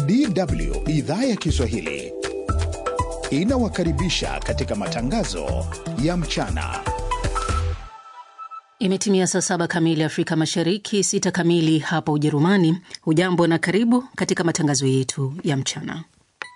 DW idhaa ya Kiswahili inawakaribisha katika matangazo ya mchana. Imetimia saa saba kamili Afrika Mashariki, sita kamili hapa Ujerumani. Hujambo na karibu katika matangazo yetu ya mchana.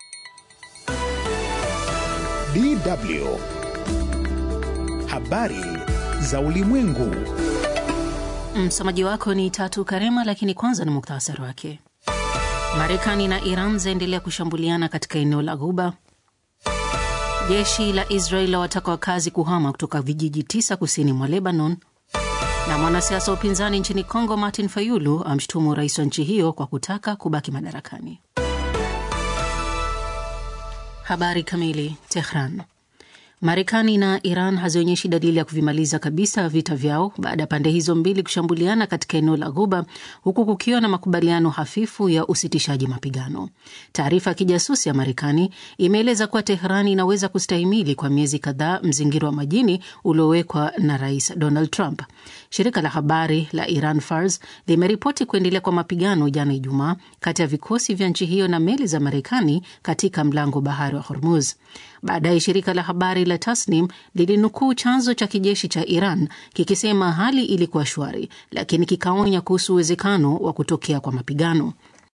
DW habari za ulimwengu. Msomaji wako ni Tatu Karema, lakini kwanza ni muktasari wake. Marekani na Iran zaendelea kushambuliana katika eneo la Ghuba. Jeshi la Israel lawataka wakazi kuhama kutoka vijiji tisa kusini mwa Lebanon, na mwanasiasa wa upinzani nchini Kongo Martin Fayulu amshutumu rais wa nchi hiyo kwa kutaka kubaki madarakani. Habari kamili. Tehran. Marekani na Iran hazionyeshi dalili ya kuvimaliza kabisa vita vyao baada ya pande hizo mbili kushambuliana katika eneo la Ghuba, huku kukiwa na makubaliano hafifu ya usitishaji mapigano. Taarifa ya kijasusi ya Marekani imeeleza kuwa Teherani inaweza kustahimili kwa miezi kadhaa mzingiro wa majini uliowekwa na Rais Donald Trump. Shirika la habari la Iran Fars limeripoti kuendelea kwa mapigano jana Ijumaa kati ya vikosi vya nchi hiyo na meli za Marekani katika mlango bahari wa Hormuz. Baadaye shirika la habari la Tasnim lilinukuu chanzo cha kijeshi cha Iran kikisema hali ilikuwa shwari, lakini kikaonya kuhusu uwezekano wa kutokea kwa mapigano.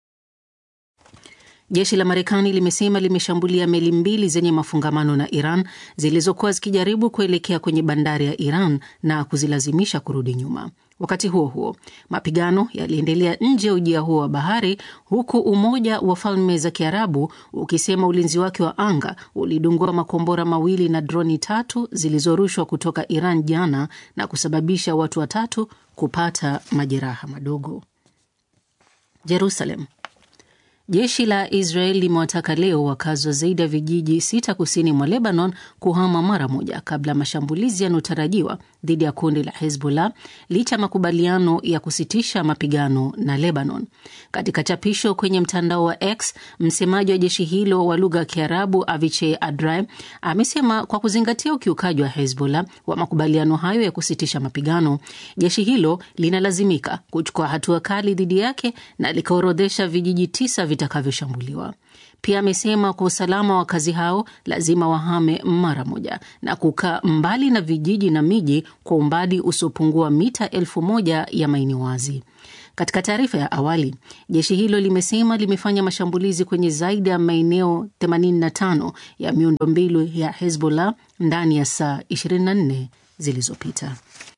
Jeshi la Marekani limesema limeshambulia meli mbili zenye mafungamano na Iran zilizokuwa zikijaribu kuelekea kwenye bandari ya Iran na kuzilazimisha kurudi nyuma. Wakati huo huo, mapigano yaliendelea nje ya ujia huo wa bahari, huku Umoja wa Falme za Kiarabu ukisema ulinzi wake wa anga ulidungua makombora mawili na droni tatu zilizorushwa kutoka Iran jana na kusababisha watu watatu kupata majeraha madogo. Jerusalem. Jeshi la Israel limewataka leo wakazi wa zaidi ya vijiji sita kusini mwa Lebanon kuhama mara moja kabla ya mashambulizi yanayotarajiwa dhidi ya kundi la Hezbollah licha ya makubaliano ya kusitisha mapigano na Lebanon. Katika chapisho kwenye mtandao wa X, msemaji wa jeshi hilo wa lugha ya Kiarabu Avichai Adrai amesema kwa kuzingatia ukiukaji wa Hezbollah wa makubaliano hayo ya kusitisha mapigano, jeshi hilo linalazimika kuchukua hatua kali dhidi yake na likaorodhesha vijiji tisa vitakavyoshambuliwa. Pia amesema kwa usalama wa wakazi hao lazima wahame mara moja na kukaa mbali na vijiji na miji kwa umbali usiopungua mita elfu moja ya maeneo wazi. Katika taarifa ya awali, jeshi hilo limesema limefanya mashambulizi kwenye zaidi ya maeneo 85 ya miundombinu ya Hezbollah ndani ya saa 24 zilizopita.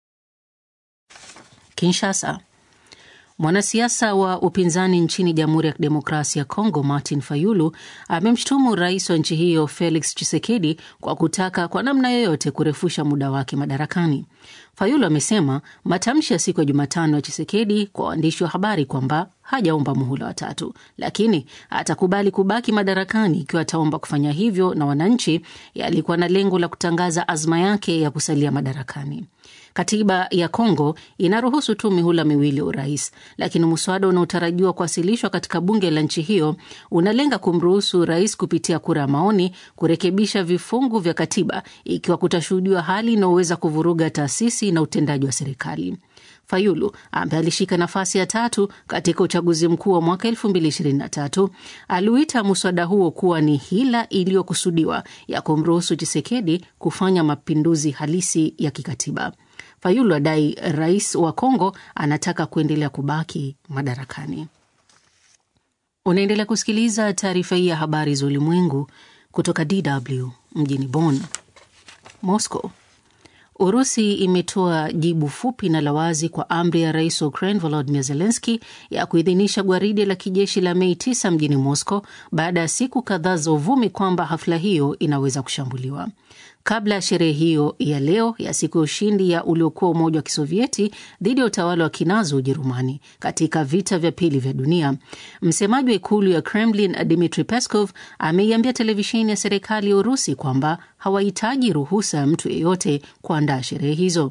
Kinshasa. Mwanasiasa wa upinzani nchini Jamhuri ya Kidemokrasia ya Kongo Martin Fayulu amemshutumu rais wa nchi hiyo Felix Tshisekedi kwa kutaka kwa namna yoyote kurefusha muda wake madarakani. Fayulu amesema matamshi ya siku ya Jumatano ya Tshisekedi kwa waandishi wa habari kwamba hajaomba muhula wa tatu, lakini atakubali kubaki madarakani ikiwa ataomba kufanya hivyo na wananchi, yalikuwa na lengo la kutangaza azma yake ya kusalia madarakani. Katiba ya Kongo inaruhusu tu mihula miwili ya urais, lakini mswada unaotarajiwa kuwasilishwa katika bunge la nchi hiyo unalenga kumruhusu rais kupitia kura ya maoni kurekebisha vifungu vya katiba ikiwa kutashuhudiwa hali inayoweza kuvuruga taasisi na utendaji wa serikali. Fayulu ambaye alishika nafasi ya tatu katika uchaguzi mkuu wa mwaka 2023 aliuita muswada huo kuwa ni hila iliyokusudiwa ya kumruhusu Chisekedi kufanya mapinduzi halisi ya kikatiba. Fayulu adai rais wa Kongo anataka kuendelea kubaki madarakani. Unaendelea kusikiliza taarifa hii ya habari za ulimwengu kutoka DW mjini Bonn. Moscow. Urusi imetoa jibu fupi na la wazi kwa amri ya rais wa Ukraine Volodymyr Zelensky ya kuidhinisha gwaride la kijeshi la Mei 9 mjini Moscow baada ya siku kadhaa za uvumi kwamba hafla hiyo inaweza kushambuliwa. Kabla ya sherehe hiyo ya leo ya siku ya ushindi ya uliokuwa Umoja wa Kisovieti dhidi ya utawala wa kinazi wa Ujerumani katika vita vya pili vya dunia, msemaji wa ikulu ya Kremlin Dmitri Peskov ameiambia televisheni ya serikali ya Urusi kwamba hawahitaji ruhusa ya mtu yeyote kuandaa sherehe hizo.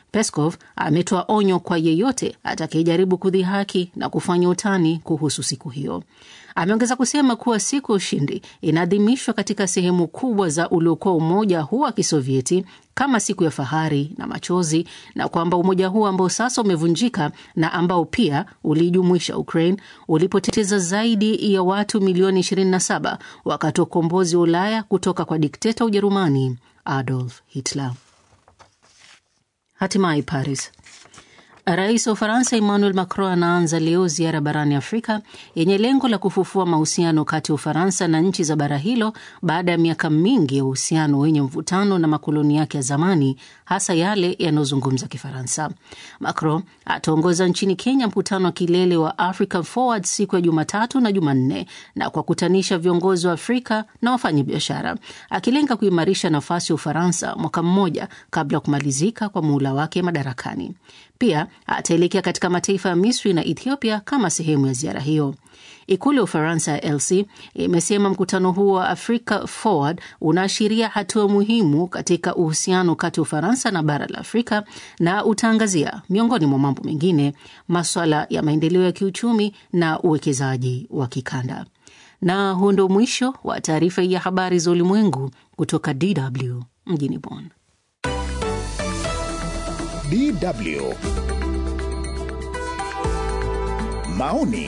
Peskov ametoa onyo kwa yeyote atakayejaribu kudhihaki na kufanya utani kuhusu siku hiyo. Ameongeza kusema kuwa siku ya ushindi inaadhimishwa katika sehemu kubwa za uliokuwa umoja huu wa Kisovieti kama siku ya fahari na machozi, na kwamba umoja huu ambao sasa umevunjika na ambao pia ulijumuisha Ukraine ulipoteteza zaidi ya watu milioni 27 wakati wa ukombozi wa Ulaya kutoka kwa dikteta Ujerumani Adolf Hitler. Hatimaye Paris. Rais wa Ufaransa Emmanuel Macron anaanza leo ziara barani Afrika yenye lengo la kufufua mahusiano kati ya Ufaransa na nchi za bara hilo baada ya miaka mingi ya uhusiano wenye mvutano na makoloni yake ya zamani, hasa yale yanayozungumza Kifaransa. Macron ataongoza nchini Kenya mkutano wa kilele wa Africa Forward siku ya Jumatatu na Jumanne na kwa kutanisha viongozi wa Afrika na wafanyabiashara, akilenga kuimarisha nafasi ya Ufaransa mwaka mmoja kabla ya kumalizika kwa muhula wake madarakani. Pia ataelekea katika mataifa ya Misri na Ethiopia kama sehemu ya ziara hiyo. Ikulu ya Ufaransa ya LC imesema mkutano huo wa Africa Forward unaashiria hatua muhimu katika uhusiano kati ya Ufaransa na bara la Afrika na utaangazia miongoni mwa mambo mengine maswala ya maendeleo ya kiuchumi na uwekezaji wa kikanda. Na huu ndo mwisho wa taarifa ya habari za ulimwengu kutoka DW mjini Bonn. DW maoni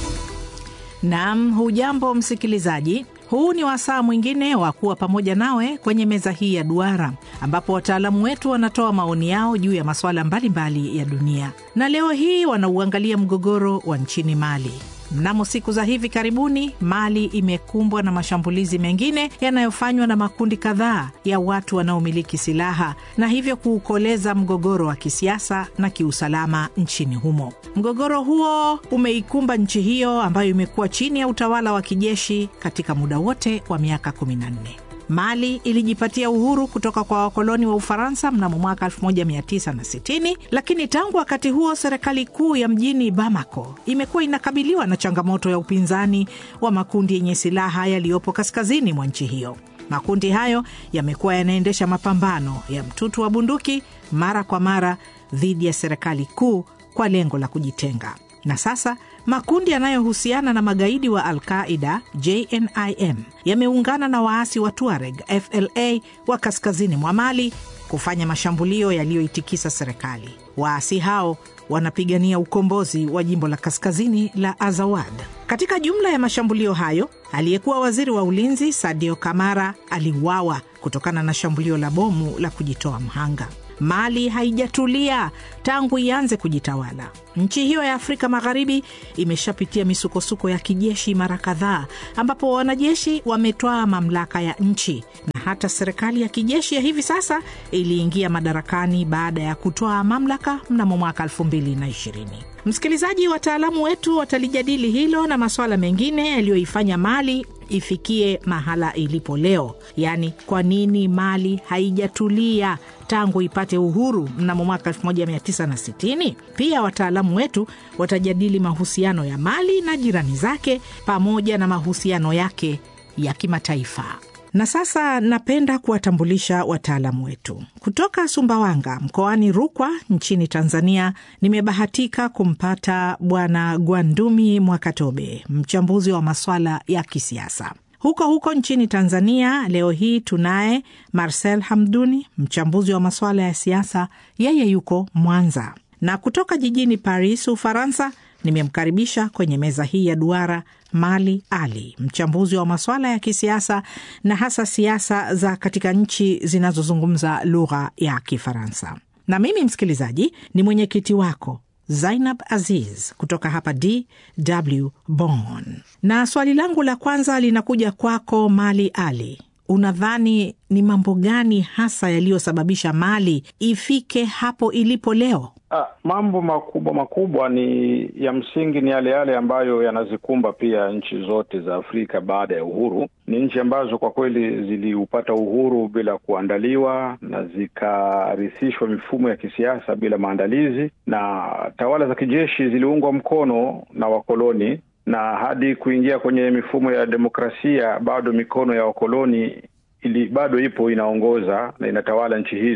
Naam, hujambo msikilizaji. Huu ni wasaa mwingine wa kuwa pamoja nawe kwenye meza hii ya duara, ambapo wataalamu wetu wanatoa maoni yao juu ya masuala mbalimbali ya dunia, na leo hii wanauangalia mgogoro wa nchini Mali. Mnamo siku za hivi karibuni, Mali imekumbwa na mashambulizi mengine yanayofanywa na makundi kadhaa ya watu wanaomiliki silaha na hivyo kuukoleza mgogoro wa kisiasa na kiusalama nchini humo. Mgogoro huo umeikumba nchi hiyo ambayo imekuwa chini ya utawala wa kijeshi katika muda wote wa miaka 14. Mali ilijipatia uhuru kutoka kwa wakoloni wa Ufaransa mnamo mwaka 1960, lakini tangu wakati huo serikali kuu ya mjini Bamako imekuwa inakabiliwa na changamoto ya upinzani wa makundi yenye silaha yaliyopo kaskazini mwa nchi hiyo. Makundi hayo yamekuwa yanaendesha mapambano ya mtutu wa bunduki mara kwa mara dhidi ya serikali kuu kwa lengo la kujitenga na sasa makundi yanayohusiana na magaidi wa Al-Qaida JNIM yameungana na waasi wa Tuareg FLA wa kaskazini mwa Mali kufanya mashambulio yaliyoitikisa serikali. Waasi hao wanapigania ukombozi wa jimbo la kaskazini la Azawad. Katika jumla ya mashambulio hayo, aliyekuwa waziri wa ulinzi Sadio Kamara aliuawa kutokana na shambulio la bomu la kujitoa mhanga. Mali haijatulia tangu ianze kujitawala. Nchi hiyo ya Afrika Magharibi imeshapitia misukosuko ya kijeshi mara kadhaa, ambapo wanajeshi wametwaa mamlaka ya nchi na hata serikali ya kijeshi ya hivi sasa iliingia madarakani baada ya kutwaa mamlaka mnamo mwaka 2020. Msikilizaji, wataalamu wetu watalijadili hilo na masuala mengine yaliyoifanya Mali ifikie mahala ilipo leo, yaani kwa nini Mali haijatulia tangu ipate uhuru mnamo mwaka 1960. Pia wataalamu wetu watajadili mahusiano ya Mali na jirani zake pamoja na mahusiano yake ya kimataifa. Na sasa napenda kuwatambulisha wataalamu wetu kutoka Sumbawanga mkoani Rukwa nchini Tanzania. Nimebahatika kumpata Bwana Gwandumi Mwakatobe, mchambuzi wa maswala ya kisiasa. Huko huko nchini Tanzania leo hii tunaye Marcel Hamduni, mchambuzi wa masuala ya siasa, yeye yuko Mwanza. Na kutoka jijini Paris, Ufaransa, nimemkaribisha kwenye meza hii ya duara Mali Ali, mchambuzi wa masuala ya kisiasa na hasa siasa za katika nchi zinazozungumza lugha ya Kifaransa. Na mimi msikilizaji ni mwenyekiti wako Zainab Aziz kutoka hapa DW Bonn, na swali langu la kwanza linakuja kwako Mali Ali. Unadhani ni mambo gani hasa yaliyosababisha Mali ifike hapo ilipo leo? Ah, mambo makubwa makubwa ni ya msingi ni yale yale ambayo yanazikumba pia nchi zote za Afrika baada ya uhuru. Ni nchi ambazo kwa kweli ziliupata uhuru bila kuandaliwa na zikarithishwa mifumo ya kisiasa bila maandalizi, na tawala za kijeshi ziliungwa mkono na wakoloni, na hadi kuingia kwenye mifumo ya demokrasia bado mikono ya wakoloni ili bado ipo inaongoza na inatawala nchi hizo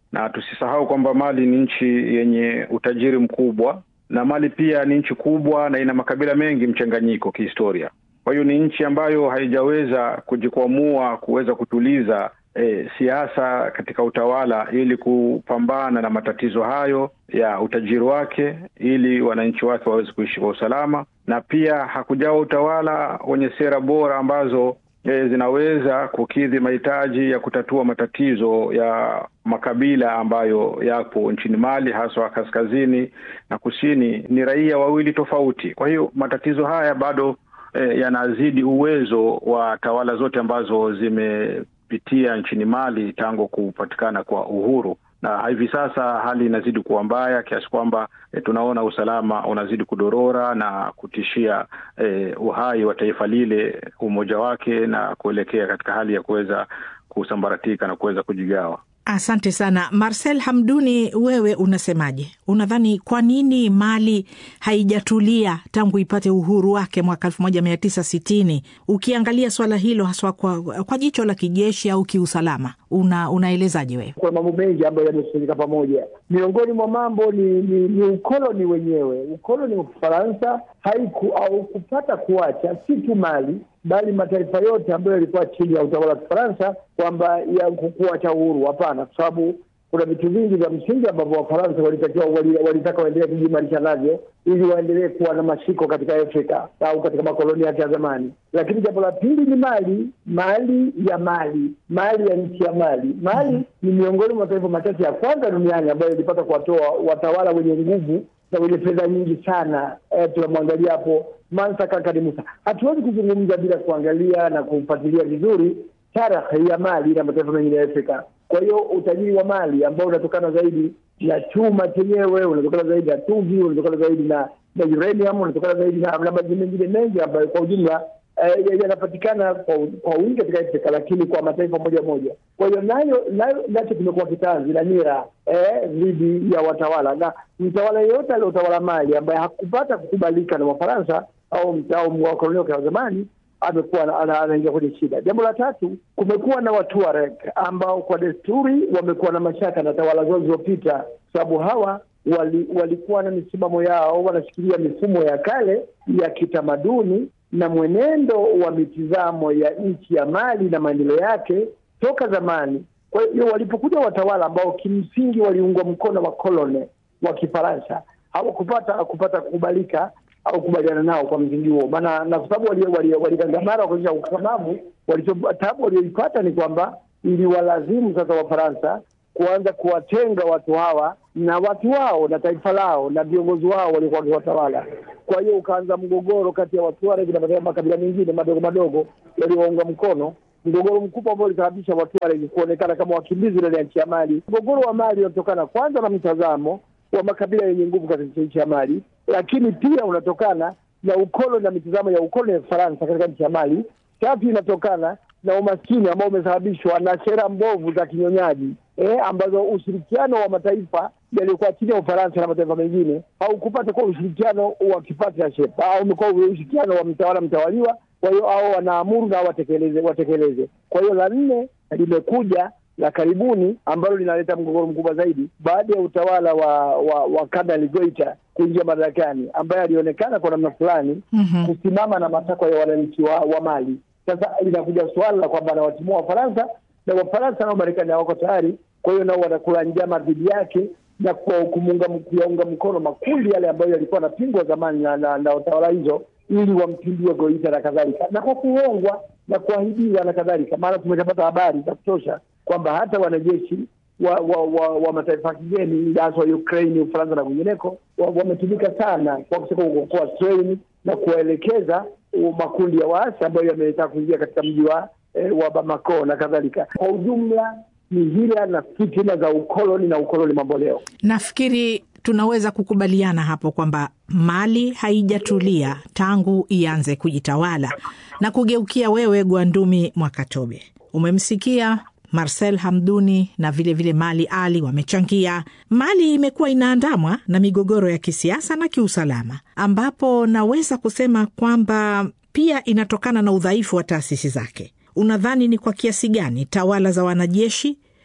na tusisahau kwamba Mali ni nchi yenye utajiri mkubwa, na Mali pia ni nchi kubwa na ina makabila mengi mchanganyiko kihistoria. Kwa hiyo ni nchi ambayo haijaweza kujikwamua kuweza kutuliza E, siasa katika utawala ili kupambana na matatizo hayo ya utajiri wake ili wananchi wake waweze kuishi kwa usalama, na pia hakujawa utawala wenye sera bora ambazo e, zinaweza kukidhi mahitaji ya kutatua matatizo ya makabila ambayo yapo nchini Mali, haswa kaskazini na kusini. Ni raia wawili tofauti. Kwa hiyo matatizo haya bado e, yanazidi uwezo wa tawala zote ambazo zime pitia nchini Mali tangu kupatikana kwa uhuru, na hivi sasa hali inazidi kuwa mbaya kiasi kwamba e, tunaona usalama unazidi kudorora na kutishia e, uhai wa taifa lile, umoja wake, na kuelekea katika hali ya kuweza kusambaratika na kuweza kujigawa. Asante sana Marcel Hamduni, wewe unasemaje? Unadhani kwa nini Mali haijatulia tangu ipate uhuru wake mwaka elfu moja mia tisa sitini? Ukiangalia swala hilo haswa kwa, kwa jicho la kijeshi au kiusalama, una, unaelezaje wewe? Kuna mambo mengi ambayo yamekusanyika pamoja. Miongoni mwa mambo ni, ni, ni ukoloni wenyewe. Ukoloni wa Kifaransa haiku au kupata kuacha si tu Mali bali mataifa yote ambayo yalikuwa chini ya utawala wa Kifaransa kwamba ya kuacha uhuru. Hapana, kwa sababu kuna vitu vingi vya msingi ambavyo Wafaransa walitakiwa walitaka waendelee kujimarisha navyo ili waendelee kuwa na mashiko katika Afrika au katika makoloni yake ya zamani. Lakini jambo la pili ni mali, mali ya Mali, mali ya nchi ya Mali. Mali ni miongoni mwa mataifa machache ya kwanza duniani ambayo ilipata kuwatoa watawala wenye nguvu na wenye fedha nyingi sana. Eh, tunamwangalia hapo Mansa Kakari Musa. Hatuwezi kuzungumza bila kuangalia na kufuatilia vizuri tarehe ya Mali na mataifa mengine ya Afrika. Kwa hiyo utajiri wa Mali ambao unatokana zaidi na chuma chenyewe, unatokana zaidi na tuvi, unatokana zaidi na na uranium, unatokana zaidi na maji mengine mengi ambayo kwa ujumla eh, yanapatikana kwa kwa wingi katika Afrika, lakini kwa mataifa moja moja. Kwa hiyo nayo nayo nacho kimekuwa kitanzi na nira dhidi eh, ya watawala na mtawala yeyote aliotawala Mali ambaye hakupata kukubalika na Wafaransa au au wakoloni wake wa zamani amekuwa anaingia kwenye shida. Jambo la tatu, kumekuwa na Watuareg ambao kwa desturi wamekuwa na mashaka na tawala zao zilizopita, sababu hawa wali, walikuwa na misimamo yao, wanashikilia mifumo ya kale ya kitamaduni na mwenendo wa mitizamo ya nchi ya Mali na maendeleo yake toka zamani. Kwa hiyo walipokuja watawala ambao kimsingi waliungwa mkono wa kolone wa Kifaransa hawakupata kupata kukubalika au kubaliana nao kwa msingi huo, maana na kwa sababu waligangamara wakaonyesha ukakamavu, tabu walioipata ni kwamba iliwalazimu sasa Wafaransa kuanza kuwatenga watu hawa na watu wao na taifa lao na viongozi wao waliokuwa wakiwatawala. Kwa hiyo ukaanza mgogoro kati ya Watuareg na makabila mengine madogo madogo waliowaunga mkono, mgogoro mkubwa ambao ulisababisha Watuareg kuonekana kama wakimbizi ndani ya nchi ya Mali. Mgogoro wa Mali unatokana kwanza na mtazamo wa makabila yenye nguvu katika nchi ya Mali, lakini pia unatokana na ukoloni na mitazamo ya ukoloni ya Faransa katika nchi ya Mali. Tatu, inatokana na umaskini ambao umesababishwa na sera mbovu za kinyonyaji eh, ambazo ushirikiano wa mataifa yaliyokuwa chini ya Ufaransa na mataifa mengine haukupata kuwa ushirikiano wa kipartnership au umekuwa ushirikiano wa mtawala mtawaliwa. Kwa hiyo hao wanaamuru na watekeleze watekeleze. Kwa hiyo la nne limekuja la karibuni ambalo linaleta mgogoro mkubwa zaidi baada ya utawala wa wa, wa Kanali Goita kuingia madarakani, ambaye alionekana kwa namna fulani mm-hmm. kusimama na matakwa ya wananchi wa, wa Mali. Sasa linakuja suala la kwamba anawatimua Wafaransa na Wafaransa nao Marekani hawako tayari, kwa hiyo nao wanakula njama dhidi yake na kuyaunga mkono makundi yale ambayo yalikuwa yanapingwa zamani na, na, na utawala hizo ili wampindue Goita na kadhalika, na kwa kuhongwa na kuahidiwa na kadhalika. Maana tumeshapata habari za kutosha kwamba hata wanajeshi wa wa, wa, wa mataifa kigeni hasa wa Ukraine, Ufaransa na kwingineko wametumika sana kwa kuwa train na kuwaelekeza makundi ya waasi ambayo yametaka kuingia katika mji wa eh, wa Bamako na kadhalika. Kwa ujumla ni hila na fitina za ukoloni na ukoloni mamboleo. Nafikiri tunaweza kukubaliana hapo kwamba Mali haijatulia tangu ianze kujitawala. Na kugeukia wewe, Gwandumi Mwakatobe, umemsikia Marcel Hamduni na vilevile vile Mali Ali wamechangia. Mali imekuwa inaandamwa na migogoro ya kisiasa na kiusalama, ambapo naweza kusema kwamba pia inatokana na udhaifu wa taasisi zake. Unadhani ni kwa kiasi gani tawala za wanajeshi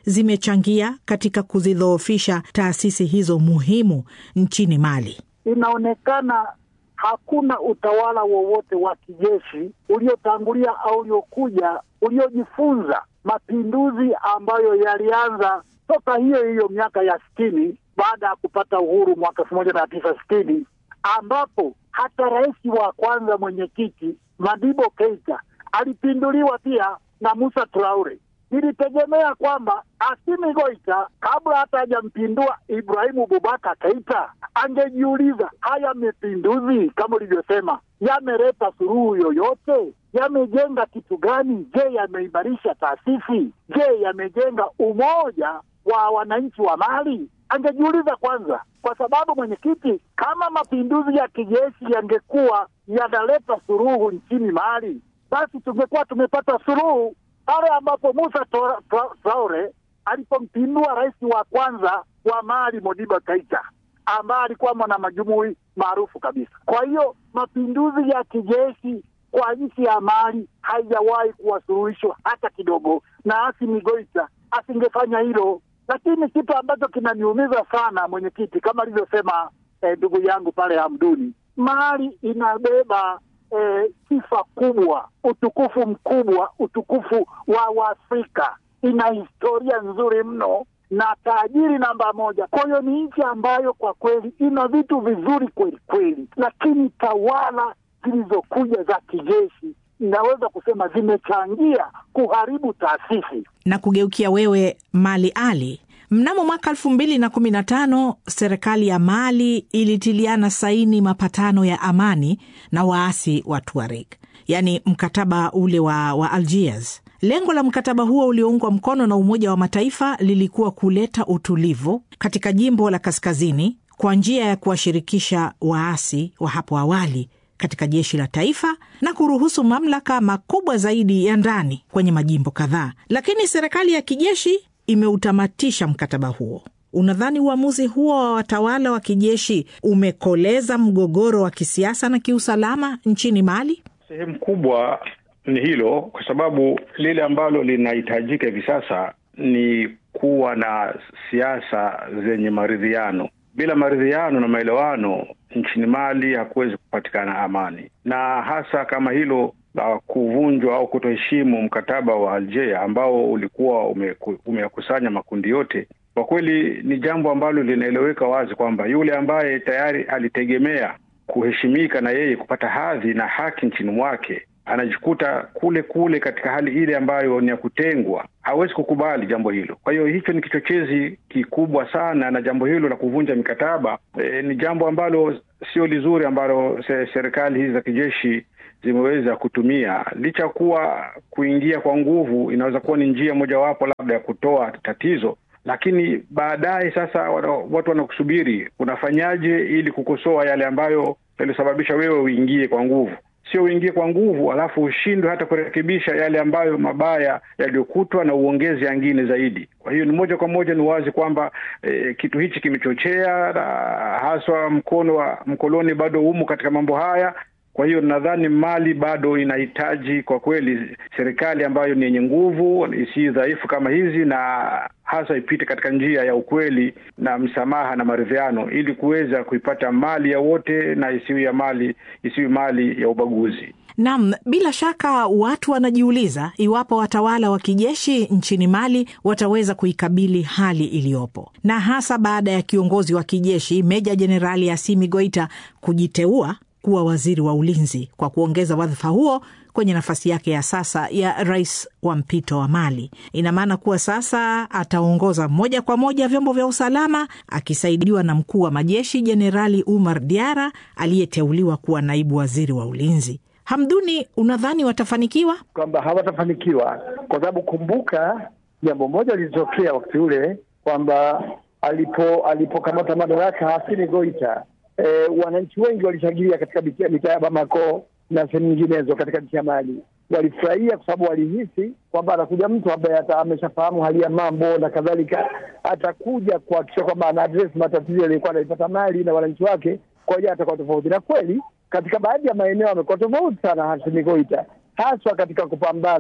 zimechangia katika kuzidhoofisha taasisi hizo muhimu nchini Mali? Inaonekana hakuna utawala wowote wa kijeshi uliotangulia au uliokuja uliojifunza mapinduzi ambayo yalianza toka hiyo hiyo miaka ya sitini baada ya kupata uhuru mwaka elfu moja mia tisa sitini ambapo hata rais wa kwanza mwenyekiti Madibo Keita alipinduliwa pia na Musa Traore. Nilitegemea kwamba Asimi Goita kabla hata hajampindua Ibrahimu Bubaka Keita angejiuliza haya mapinduzi kama ulivyosema, yameleta suluhu yoyote? Yamejenga kitu gani? Je, yameimarisha taasisi? Je, yamejenga umoja wa wananchi wa Mali? Angejiuliza kwanza, kwa sababu mwenyekiti, kama mapinduzi ya kijeshi yangekuwa yanaleta suluhu nchini Mali, basi tungekuwa tumepata suluhu pale ambapo Musa Traore alipompindua rais wa kwanza wa Mali Modiba Keita ambaye alikuwa mwana majumui maarufu kabisa. Kwa hiyo mapinduzi ya kijeshi kwa nchi ya Mali haijawahi kuwa suluhisho hata kidogo, na Asimi Goita asingefanya hilo. Lakini kitu ambacho kinaniumiza sana mwenyekiti, kama alivyosema ndugu eh, yangu pale Hamduni, Mali inabeba eh, sifa kubwa, utukufu mkubwa, utukufu wa Waafrika. Ina historia nzuri mno na tajiri namba moja. Kwa hiyo ni nchi ambayo kwa kweli ina vitu vizuri kweli kweli, lakini tawala zilizokuja za kijeshi inaweza kusema zimechangia kuharibu taasisi. Na kugeukia wewe Mali Ali, mnamo mwaka elfu mbili na kumi na tano serikali ya Mali ilitiliana saini mapatano ya amani na waasi wa Tuareg, yaani mkataba ule wa, wa Algiers. Lengo la mkataba huo ulioungwa mkono na Umoja wa Mataifa lilikuwa kuleta utulivu katika jimbo la kaskazini kwa njia ya kuwashirikisha waasi wa hapo awali katika jeshi la taifa na kuruhusu mamlaka makubwa zaidi ya ndani kwenye majimbo kadhaa. Lakini serikali ya kijeshi imeutamatisha mkataba huo. Unadhani uamuzi huo wa watawala wa kijeshi umekoleza mgogoro wa kisiasa na kiusalama nchini Mali? Sehemu kubwa ni hilo, kwa sababu lile ambalo linahitajika hivi sasa ni kuwa na siasa zenye maridhiano. Bila maridhiano na maelewano nchini Mali hakuwezi kupatikana amani, na hasa kama hilo la kuvunjwa au kutoheshimu mkataba wa Algeria ambao ulikuwa umeyakusanya makundi yote. Kwa kweli ni jambo ambalo linaeleweka wazi kwamba yule ambaye tayari alitegemea kuheshimika na yeye kupata hadhi na haki nchini mwake anajikuta kule kule katika hali ile ambayo ni ya kutengwa. Hawezi kukubali jambo hilo. Kwa hiyo hicho ni kichochezi kikubwa sana, na jambo hilo la kuvunja mikataba e, ni jambo ambalo sio lizuri, ambalo se, serikali hizi za kijeshi zimeweza kutumia, licha kuwa kuingia kwa nguvu inaweza kuwa ni njia mojawapo labda ya kutoa tatizo, lakini baadaye sasa watu wanakusubiri unafanyaje ili kukosoa yale ambayo yalisababisha wewe uingie kwa nguvu sio uingie kwa nguvu alafu ushindwe hata kurekebisha yale ambayo mabaya yaliyokutwa na uongezi yangine zaidi. Kwa hiyo ni moja kwa moja ni wazi kwamba e, kitu hichi kimechochea na haswa mkono wa mkoloni bado umo katika mambo haya. Kwa hiyo nadhani Mali bado inahitaji kwa kweli serikali ambayo ni yenye nguvu, isi dhaifu kama hizi, na hasa ipite katika njia ya ukweli na msamaha na maridhiano, ili kuweza kuipata mali ya wote na isiwi ya mali isiwi mali ya ubaguzi. Naam, bila shaka watu wanajiuliza iwapo watawala wa kijeshi nchini Mali wataweza kuikabili hali iliyopo, na hasa baada ya kiongozi wa kijeshi Meja Jenerali Asimi Goita kujiteua kuwa waziri wa ulinzi kwa kuongeza wadhifa huo kwenye nafasi yake ya sasa ya rais wa mpito wa Mali. Ina maana kuwa sasa ataongoza moja kwa moja vyombo vya usalama akisaidiwa na mkuu wa majeshi Jenerali Umar Diara aliyeteuliwa kuwa naibu waziri wa ulinzi. Hamduni, unadhani watafanikiwa? Kwamba hawatafanikiwa kwa sababu kumbuka, jambo moja lilitokea wakati ule kwamba alipo alipokamata madaraka Hasimi Goita E, wananchi wengi walishangilia katika mitaa ya Bamako na sehemu nyinginezo katika nchi ya Mali. Walifurahia kwa sababu walihisi kwamba anakuja mtu ambaye ameshafahamu hali ya mambo na kadhalika, atakuja kuhakikisha kwamba ana address matatizo yaliyokuwa anaipata Mali na wananchi wake, kwa hiyo atakuwa tofauti. Na kweli katika baadhi ya maeneo amekuwa tofauti sana Hasimi Goita, haswa katika kupambana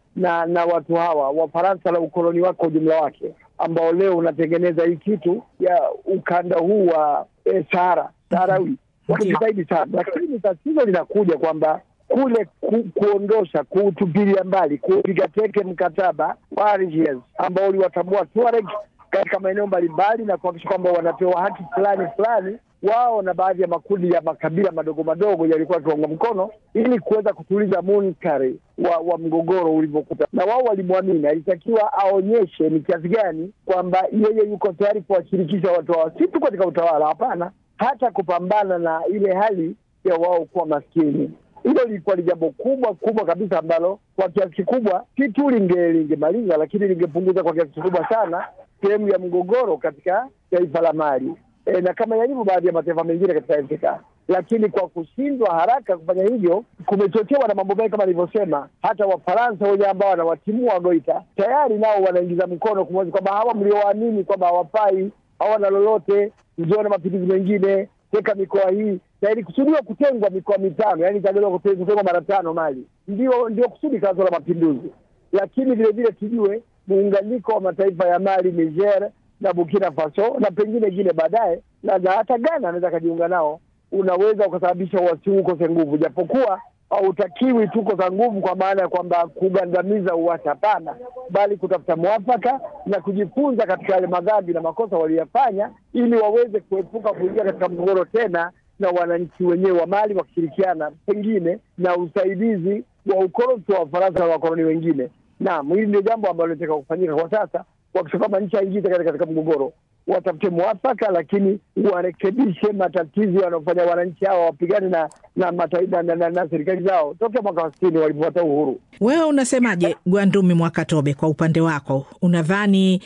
na na watu hawa Wafaransa na ukoloni wake kwa ujumla wake, ambao leo unatengeneza hii kitu ya ukanda huu wa eh, Sahara Saharawi wakijitahidi sana, lakini tatizo linakuja kwamba kule ku, kuondosha kuutupilia mbali kupiga teke mkataba wa Algiers ambao uliwatambua Tuareg katika maeneo mbalimbali na kuhakikisha kwamba wanapewa haki fulani fulani wao na baadhi ya makundi ya makabila madogo madogo yalikuwa yakiwaunga mkono ili kuweza kutuliza munkari wa, wa mgogoro ulivyokuta, na wao walimwamini. Alitakiwa aonyeshe ni kiasi gani kwamba yeye yuko tayari kuwashirikisha watu hao, si tu katika utawala, hapana, hata kupambana na ile hali ya wao kuwa maskini. Hilo lilikuwa ni jambo kubwa kubwa kabisa ambalo kwa kiasi kikubwa si tu linge lingemaliza, lakini lingepunguza kwa kiasi kikubwa sana sehemu ya mgogoro katika taifa la Mali e, na kama yalivyo baadhi ya mataifa mengine katika Afrika. Lakini kwa kushindwa haraka kufanya hivyo kumechochewa na mambo mengi kama nilivyosema. Hata Wafaransa wenye ambao wanawatimua Goita tayari nao wanaingiza mkono kumwezi kwamba hawa mliowaamini kwamba hawafai, hawana lolote, mjione mapinduzi mengine, teka mikoa hii na ilikusudiwa kutengwa mikoa mitano, yani itagaliwa kutengwa mara tano Mali, ndio ndio kusudi kazo la mapinduzi. Lakini vile vile tujue muunganiko wa mataifa ya Mali, Niger na Burkina Faso na pengine ingine baadaye, na hata Ghana anaweza akajiunga nao, unaweza ukasababisha uasi huu ukose nguvu, japokuwa hautakiwi tu kosa nguvu kwa maana ya kwamba kugandamiza uasi, hapana, bali kutafuta mwafaka na kujifunza katika yale madhambi na makosa waliyofanya, ili waweze kuepuka kuingia katika mgogoro tena na wananchi wenyewe wa Mali wakishirikiana pengine na usaidizi wa ukoloni wa Wafaransa na wakoloni wengine. Naam, hili ndio jambo ambalo linataka kufanyika kwa sasa, wakisha kwamba nchi haingii katika, katika mgogoro, watafute mwafaka, lakini warekebishe matatizo yanayofanya wananchi hawa wapigane na na, na, na, na, na serikali zao tokea mwaka wa sitini walipopata uhuru. Wewe unasemaje, Gwandumi Mwakatobe? Kwa upande wako unadhani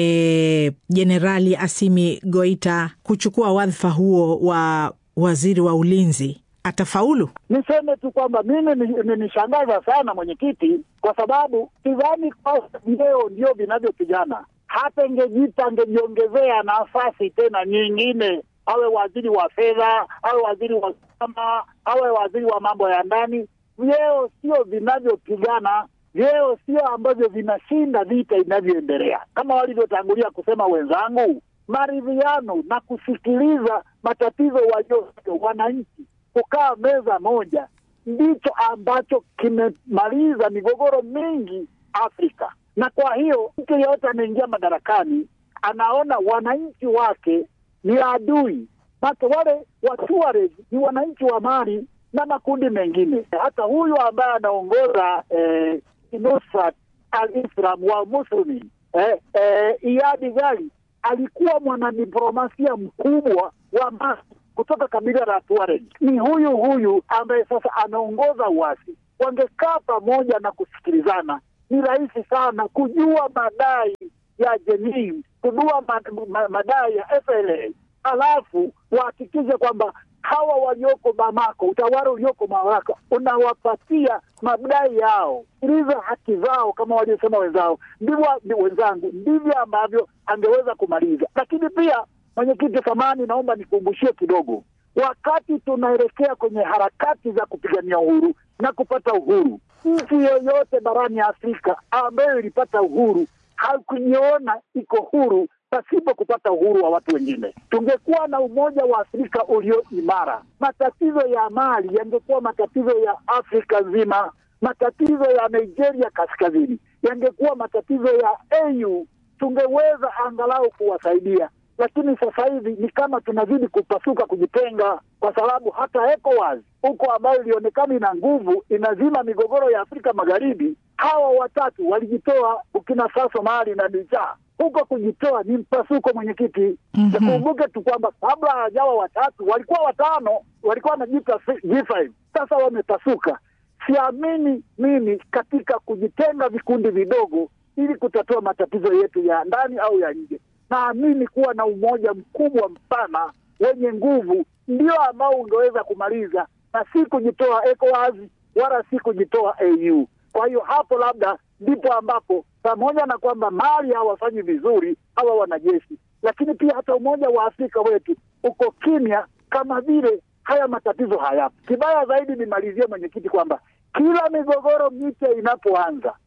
jenerali e, Asimi Goita kuchukua wadhifa huo wa waziri wa ulinzi atafaulu? Niseme tu kwamba mimi imenishangaza sana mwenyekiti, kwa sababu sidhani kwamba vyeo ndio vinavyopigana. Hata ingejita angejiongezea nafasi tena nyingine, awe waziri wa fedha, awe waziri wa usalama, awe waziri wa mambo ya ndani. Vyeo sio vinavyopigana, vyeo sio ambavyo vinashinda vita inavyoendelea, kama walivyotangulia kusema wenzangu. Maridhiano na kusikiliza matatizo walio wananchi kukaa meza moja ndicho ambacho kimemaliza migogoro mingi Afrika. Na kwa hiyo mtu yeyote anaingia madarakani anaona wananchi wake ni adui, maka wale Watuareg ni wananchi wa Mali na makundi mengine. Hata huyu ambaye anaongoza eh, Nusrat al-Islam wa Muslimi eh, eh, Iyadi Ghali alikuwa mwanadiplomasia mkubwa wa Mali kutoka kabila la Tuareg. Ni huyu huyu ambaye sasa anaongoza uasi. Wangekaa pamoja na kusikilizana, ni rahisi sana kujua madai ya Jenin, kujua madai ya FLA, halafu wahakikishe kwamba hawa walioko Bamako, utawala ulioko Bamako unawapatia madai yao, sikiliza haki zao kama waliosema wenzao, ndivyo wenzangu, ndivyo ambavyo angeweza kumaliza. Lakini pia Mwenyekiti, samani, naomba nikumbushie kidogo, wakati tunaelekea kwenye harakati za kupigania uhuru na kupata uhuru, nchi yoyote barani Afrika ambayo ilipata uhuru hakujiona iko huru pasipo kupata uhuru wa watu wengine. Tungekuwa na umoja wa Afrika ulio imara, matatizo ya Mali yangekuwa matatizo ya Afrika nzima. Matatizo ya Nigeria kaskazini yangekuwa matatizo ya AU, tungeweza angalau kuwasaidia lakini sasa hivi ni kama tunazidi kupasuka, kujitenga, kwa sababu hata ECOWAS huko ambayo ilionekana ina nguvu, inazima migogoro ya Afrika Magharibi, hawa watatu walijitoa, Burkina Faso, Mali na Niger. Huko kujitoa ni mpasuko, mwenyekiti. Tukumbuke mm -hmm. tu kwamba kabla hawajawa watatu walikuwa watano, walikuwa wanajiita G5, sasa wamepasuka. Siamini mimi katika kujitenga vikundi vidogo ili kutatua matatizo yetu ya ndani au ya nje naamini kuwa na umoja mkubwa mpana wenye nguvu ndio ambao ungeweza kumaliza na si kujitoa ECOWAS wala si kujitoa AU. Kwa hiyo hapo labda ndipo ambapo pamoja na kwamba Mali hawafanyi vizuri hawa wanajeshi, lakini pia hata umoja wa Afrika wetu uko kimya, kama vile haya matatizo hayapo. Kibaya zaidi, nimalizie mwenyekiti, kwamba kila migogoro mipya inapoanza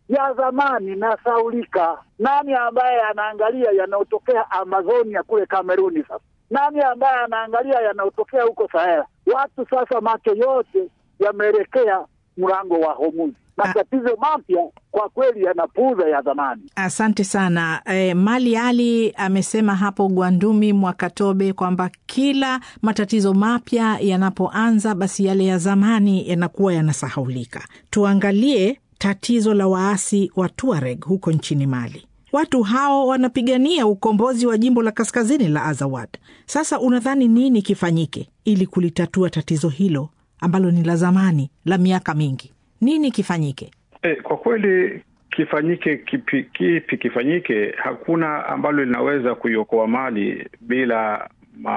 ya zamani nasaulika. Nani ambaye anaangalia yanayotokea Amazonia kule Kameruni? Sasa nani ambaye anaangalia yanayotokea huko Sahara? Watu sasa macho yote yameelekea mlango wa Hormuz. Matatizo mapya kwa kweli yanapuuza ya zamani. Asante sana. E, Mali Ali amesema hapo Gwandumi Mwakatobe kwamba kila matatizo mapya yanapoanza, basi yale ya zamani yanakuwa yanasahaulika. Tuangalie tatizo la waasi wa Tuareg huko nchini Mali. Watu hao wanapigania ukombozi wa jimbo la kaskazini la Azawad. Sasa unadhani nini kifanyike ili kulitatua tatizo hilo ambalo ni la zamani la miaka mingi? Nini kifanyike? E, kwa kweli kifanyike kipi, kipi kifanyike? Hakuna ambalo linaweza kuiokoa Mali bila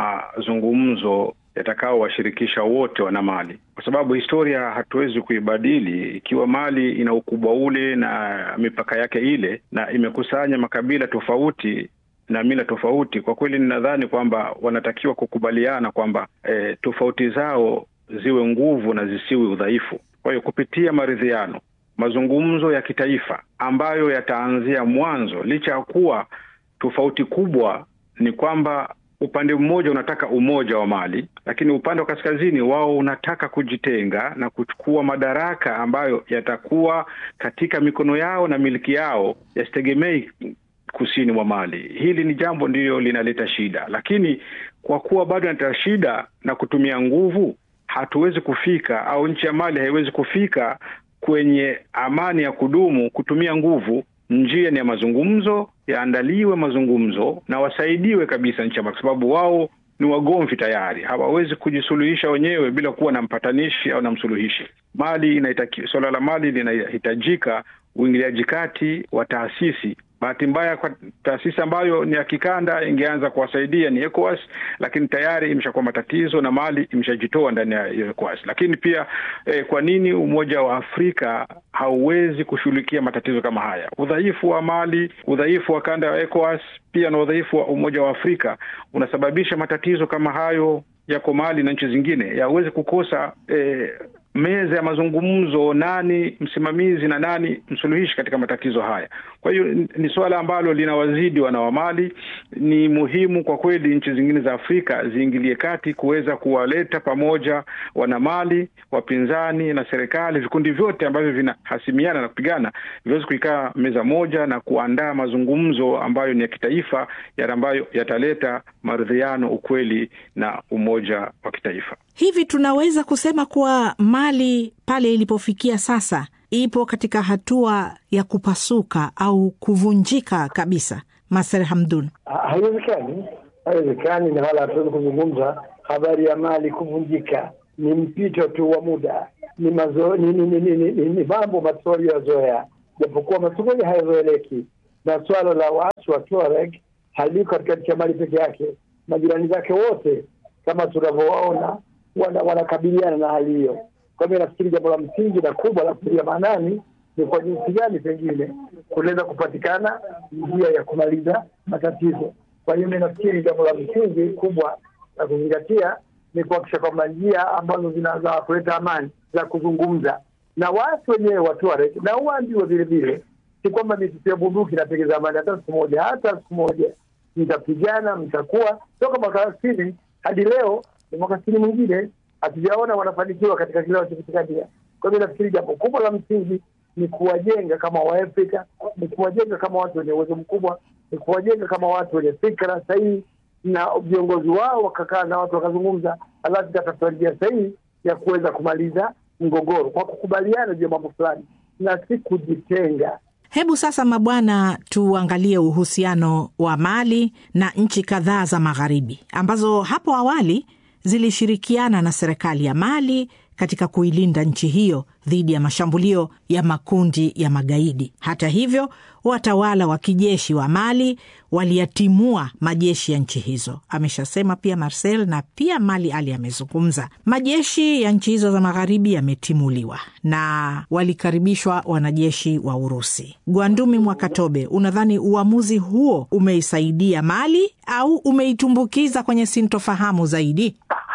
mazungumzo yatakaowashirikisha wote wana Mali, kwa sababu historia hatuwezi kuibadili. Ikiwa Mali ina ukubwa ule na mipaka yake ile na imekusanya makabila tofauti na mila tofauti, kwa kweli ninadhani kwamba wanatakiwa kukubaliana kwamba e, tofauti zao ziwe nguvu na zisiwe udhaifu. Kwa hiyo kupitia maridhiano, mazungumzo ya kitaifa ambayo yataanzia mwanzo, licha ya kuwa tofauti kubwa ni kwamba upande mmoja unataka umoja wa Mali, lakini upande wa kaskazini wao unataka kujitenga na kuchukua madaraka ambayo yatakuwa katika mikono yao na miliki yao, yasitegemei kusini mwa Mali. Hili ni jambo ndiyo linaleta shida, lakini kwa kuwa bado inaleta shida na kutumia nguvu hatuwezi kufika au nchi ya Mali haiwezi kufika kwenye amani ya kudumu kutumia nguvu. Njia ni ya mazungumzo, yaandaliwe mazungumzo na wasaidiwe kabisa nchi ya Mali, kwa sababu wao ni wagomvi tayari, hawawezi kujisuluhisha wenyewe bila kuwa na mpatanishi au na msuluhishi. Mali inaitaki, suala la Mali linahitajika uingiliaji kati wa taasisi Bahati mbaya kwa taasisi ambayo ni ya kikanda ingeanza kuwasaidia ni ECOWAS, lakini tayari imeshakuwa matatizo na Mali imeshajitoa ndani ya ECOWAS. Lakini pia eh, kwa nini Umoja wa Afrika hauwezi kushughulikia matatizo kama haya? Udhaifu wa Mali, udhaifu wa kanda ya ECOWAS pia na udhaifu wa Umoja wa Afrika unasababisha matatizo kama hayo yako Mali na nchi zingine yaweze kukosa eh, meza ya mazungumzo, nani msimamizi na nani msuluhishi katika matatizo haya. Kwa hiyo ni suala ambalo linawazidi wana wa Mali. Ni muhimu kwa kweli nchi zingine za Afrika ziingilie kati kuweza kuwaleta pamoja wana Mali, wapinzani na serikali, vikundi vyote ambavyo vinahasimiana na kupigana viweze kuikaa meza moja na kuandaa mazungumzo ambayo ni ya kitaifa, yale ambayo yataleta maridhiano, ukweli na umoja wa kitaifa. Hivi tunaweza kusema kuwa Mali pale ilipofikia sasa ipo katika hatua ya kupasuka au kuvunjika kabisa? Maser Hamdun, haiwezekani, haiwezekani, na wala hatuwezi kuzungumza habari ya Mali kuvunjika. Ni mpito tu wa muda, ni mazo, ni, ni, ni, ni, ni, ni, ni mambo maswali yazoea, japokuwa maswali hayazoeleki, na swala la waasi wa Tuareg haliko katika nchi ya Mali peke yake, majirani zake wote kama tunavyowaona wanakabiliana wana na hali hiyo. Kwa hivyo nafikiri jambo la msingi na kubwa la kutilia maanani ni kwa jinsi gani pengine kunaweza kupatikana njia ya kumaliza matatizo. Kwa hiyo mi nafikiri jambo la msingi kubwa la kuzingatia ni kuhakikisha kwamba njia ambazo zinaweza kuleta amani za kuzungumza na waasi wenyewe wa Tuareg na uambiwe vile vile, si kwamba mitutu bunduki inapegeza amani hata siku moja, hata siku moja mtapigana, mtakuwa toka mwaka sitini hadi leo ni mwaka sitini mwingine hatujaona wanafanikiwa katika kile wanachokipigania. Kwa hivyo nafikiri jambo kubwa la msingi ni kuwajenga kama Waafrika, ni kuwajenga kama watu wenye uwezo mkubwa, ni kuwajenga kama watu wenye fikra sahihi, na viongozi wao wakakaa na watu wakazungumza, alafu ikatafuta njia sahihi ya kuweza kumaliza mgogoro kwa kukubaliana juu ya mambo fulani na si kujitenga. Hebu sasa, mabwana, tuangalie uhusiano wa Mali na nchi kadhaa za magharibi ambazo hapo awali zilishirikiana na serikali ya Mali katika kuilinda nchi hiyo dhidi ya mashambulio ya makundi ya magaidi. Hata hivyo, watawala wa kijeshi wa Mali waliyatimua majeshi ya nchi hizo, ameshasema pia Marcel, na pia Mali Ali amezungumza. Majeshi ya nchi hizo za magharibi yametimuliwa na walikaribishwa wanajeshi wa Urusi. Gwandumi Mwakatobe, unadhani uamuzi huo umeisaidia Mali au umeitumbukiza kwenye sintofahamu zaidi? Ha,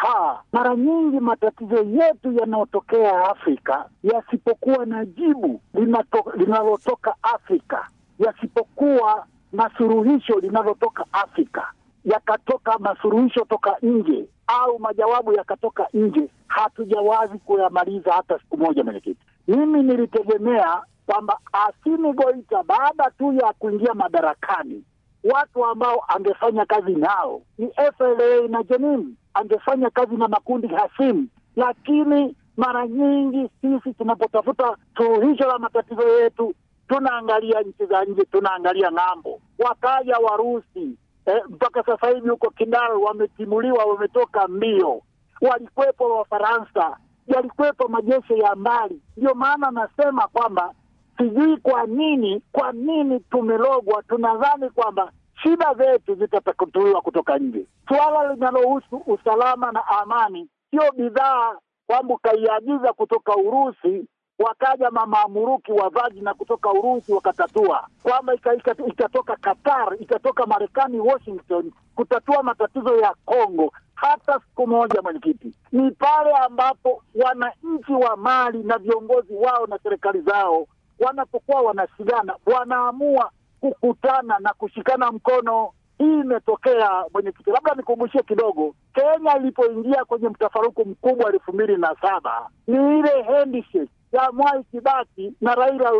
mara nyingi matatizo yetu yanayotokea Afrika yasipokuwa na jibu linato, linalotoka Afrika, yasipokuwa na suluhisho linalotoka Afrika, yakatoka masuluhisho toka nje au majawabu yakatoka nje, hatujawazi kuyamaliza hata siku moja. Mwenyekiti, mimi nilitegemea kwamba Asimi Goita baada tu ya kuingia madarakani watu ambao angefanya kazi nao ni FLA na Jenim, angefanya kazi na makundi hasimu. Lakini mara nyingi sisi tunapotafuta suluhisho la matatizo yetu tunaangalia nchi za nje, tunaangalia ng'ambo. Wakaja Warusi eh, mpaka sasa hivi huko Kidal wametimuliwa, wametoka mbio. Walikuwepo Wafaransa, yalikuwepo majeshi ya mbali. Ndio maana nasema kwamba sijui kwa nini, kwa nini tumelogwa. Tunadhani kwamba shida zetu zitatatuliwa kutoka nje. Suala linalohusu usalama na amani sio bidhaa kwamba ukaiagiza kutoka Urusi wakaja mamaamuruki wa Wagner kutoka Urusi wakatatua, kwamba ikatoka Qatar, ikatoka Marekani, Washington kutatua matatizo ya Kongo hata siku moja. Mwenyekiti, ni pale ambapo wananchi wa Mali na viongozi wao na serikali zao wanapokuwa wanasigana, wanaamua kukutana na kushikana mkono. Hii imetokea mwenyekiti, labda nikumbushie kidogo. Kenya ilipoingia kwenye mtafaruku mkubwa elfu mbili na saba ni ile handshake ya Mwai Kibaki na Raila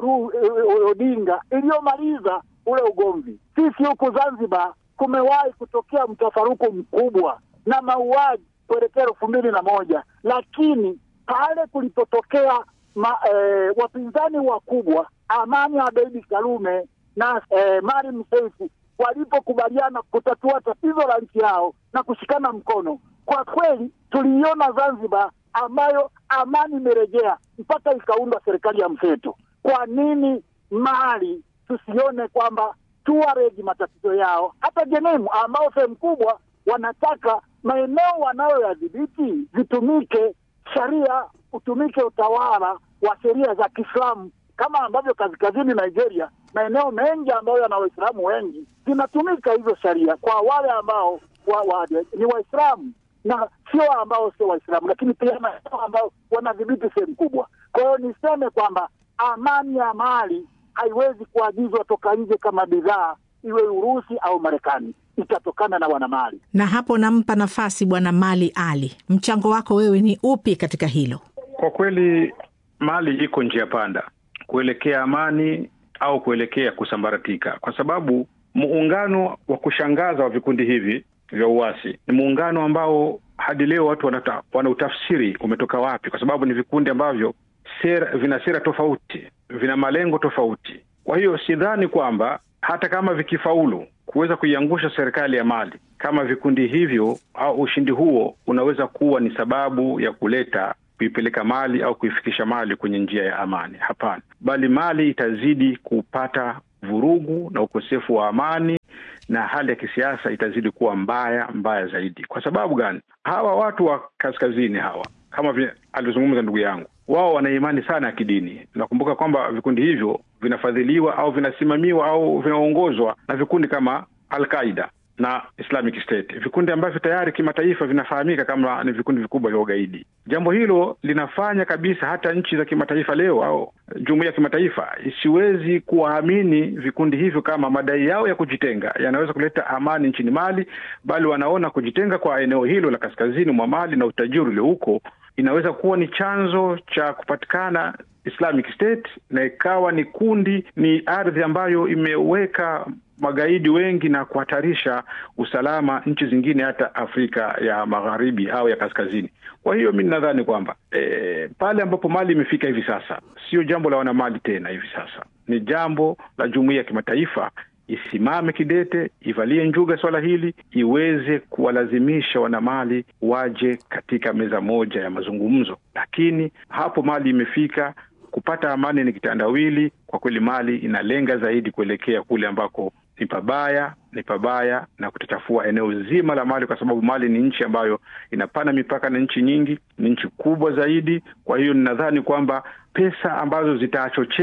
Odinga iliyomaliza ule ugomvi. Sisi huku Zanzibar kumewahi kutokea mtafaruku mkubwa na mauaji kuelekea elfu mbili na moja lakini pale kulipotokea ma, eh, wapinzani wakubwa Amani Abeidi Karume na eh, Maalim Seif walipokubaliana kutatua tatizo la nchi yao na kushikana mkono, kwa kweli tuliiona Zanzibar ambayo amani imerejea mpaka ikaundwa serikali ya mseto. Kwa nini Mali tusione kwamba Tuareg matatizo yao, hata Jenemu ambao sehemu kubwa wanataka maeneo wanayoyadhibiti zitumike sharia, utumike utawala wa sheria za Kiislamu kama ambavyo kaskazini Nigeria, maeneo mengi ambayo yana Waislamu wengi zinatumika hizo sharia kwa wale ambao wa, wa, ni Waislamu na sio ambao sio Waislamu, lakini pia maeneo ambao wanadhibiti sehemu kubwa. Kwa hiyo niseme kwamba amani ya Mali haiwezi kuagizwa toka nje kama bidhaa, iwe Urusi au Marekani, itatokana na wanamali. Na hapo nampa nafasi Bwana Mali Ali, mchango wako wewe ni upi katika hilo? Kwa kweli Mali iko njia panda kuelekea amani au kuelekea kusambaratika, kwa sababu muungano wa kushangaza wa vikundi hivi vya uasi ni muungano ambao hadi leo watu wanata, wanautafsiri umetoka wapi, kwa sababu ni vikundi ambavyo sera, vina sera tofauti, vina malengo tofauti. Kwa hiyo sidhani kwamba hata kama vikifaulu kuweza kuiangusha serikali ya Mali kama vikundi hivyo au ushindi huo unaweza kuwa ni sababu ya kuleta kuipeleka Mali au kuifikisha Mali kwenye njia ya amani. Hapana, bali Mali itazidi kupata vurugu na ukosefu wa amani na hali ya kisiasa itazidi kuwa mbaya mbaya zaidi. Kwa sababu gani? Hawa watu wa kaskazini hawa, kama vile alivyozungumza ndugu yangu, wao wana imani sana ya kidini. Nakumbuka kwamba vikundi hivyo vinafadhiliwa au vinasimamiwa au vinaongozwa na vikundi kama Al-Qaida na Islamic State, vikundi ambavyo tayari kimataifa vinafahamika kama ni vikundi vikubwa vya ugaidi. Jambo hilo linafanya kabisa hata nchi za kimataifa leo au jumuiya ya kimataifa isiwezi kuwaamini vikundi hivyo kama madai yao ya kujitenga yanaweza kuleta amani nchini Mali, bali wanaona kujitenga kwa eneo hilo la kaskazini mwa Mali na utajiri ulio huko inaweza kuwa ni chanzo cha kupatikana Islamic State na ikawa ni kundi, ni ardhi ambayo imeweka magaidi wengi na kuhatarisha usalama nchi zingine hata Afrika ya Magharibi au ya kaskazini. Kwa hiyo mi nadhani kwamba e, pale ambapo Mali imefika hivi sasa sio jambo la wanamali tena, hivi sasa ni jambo la jumuiya ya kimataifa isimame kidete, ivalie njuga swala hili, iweze kuwalazimisha wanamali waje katika meza moja ya mazungumzo. Lakini hapo Mali imefika kupata amani ni kitandawili. Kwa kweli, Mali inalenga zaidi kuelekea kule ambako ni pabaya, ni pabaya na kutachafua eneo zima la Mali, kwa sababu Mali ni nchi ambayo inapana mipaka na nchi nyingi, ni nchi kubwa zaidi. Kwa hiyo ninadhani kwamba pesa ambazo zitachochea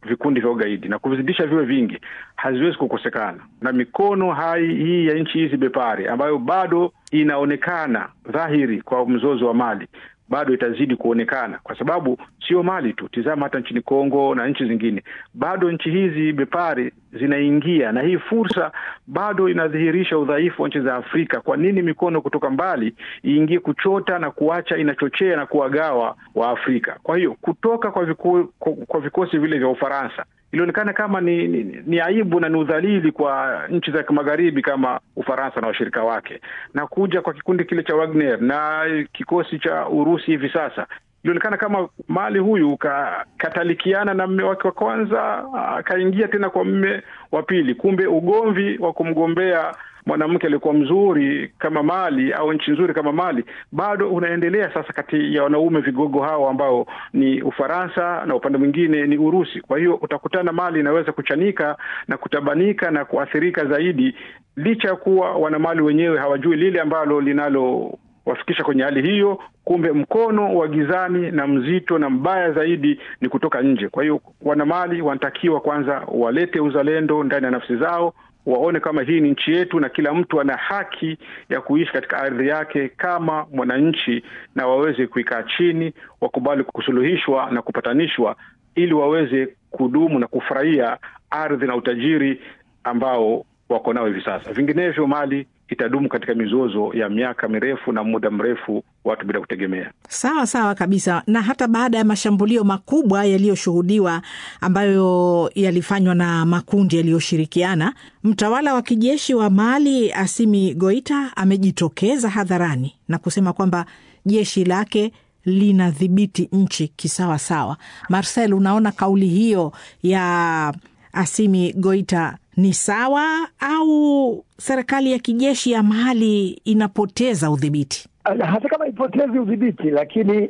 vikundi vya ugaidi na kuvizidisha viwe vingi haziwezi kukosekana, na mikono hai hii ya nchi hizi bepari ambayo bado inaonekana dhahiri kwa mzozo wa Mali bado itazidi kuonekana kwa sababu sio Mali tu, tizama hata nchini Kongo na nchi zingine, bado nchi hizi bepari zinaingia, na hii fursa bado inadhihirisha udhaifu wa nchi za Afrika. Kwa nini mikono kutoka mbali iingie kuchota na kuacha inachochea na kuwagawa wa Afrika? Kwa hiyo kutoka kwa, viku, kwa vikosi vile vya Ufaransa ilionekana kama ni, ni, ni aibu na ni udhalili kwa nchi za magharibi kama Ufaransa na washirika wake, na kuja kwa kikundi kile cha Wagner na kikosi cha Urusi hivi sasa ilionekana kama Mali huyu ka, katalikiana na mme wake wa kwanza akaingia tena kwa mme wa pili. Kumbe ugomvi wa kumgombea mwanamke aliyekuwa mzuri kama Mali au nchi nzuri kama Mali bado unaendelea sasa kati ya wanaume vigogo hao ambao ni Ufaransa na upande mwingine ni Urusi. Kwa hiyo utakutana Mali inaweza kuchanika na kutabanika na kuathirika zaidi, licha ya kuwa wanamali wenyewe hawajui lile ambalo linalo wafikisha kwenye hali hiyo. Kumbe mkono wa gizani na mzito na mbaya zaidi ni kutoka nje. Kwa hiyo wanamali wanatakiwa kwanza walete uzalendo ndani ya nafsi zao, waone kama hii ni nchi yetu na kila mtu ana haki ya kuishi katika ardhi yake kama mwananchi, na waweze kuikaa chini, wakubali kusuluhishwa na kupatanishwa, ili waweze kudumu na kufurahia ardhi na utajiri ambao wako nao hivi sasa. Vinginevyo Mali itadumu katika mizozo ya miaka mirefu na muda mrefu, watu bila kutegemea. Sawa sawa kabisa. Na hata baada ya mashambulio makubwa yaliyoshuhudiwa ambayo yalifanywa na makundi yaliyoshirikiana, mtawala wa kijeshi wa Mali Asimi Goita amejitokeza hadharani na kusema kwamba jeshi lake linadhibiti nchi kisawasawa. Marcel, unaona kauli hiyo ya Asimi Goita ni sawa au serikali ya kijeshi ya Mali inapoteza udhibiti? Hata kama ipotezi udhibiti, lakini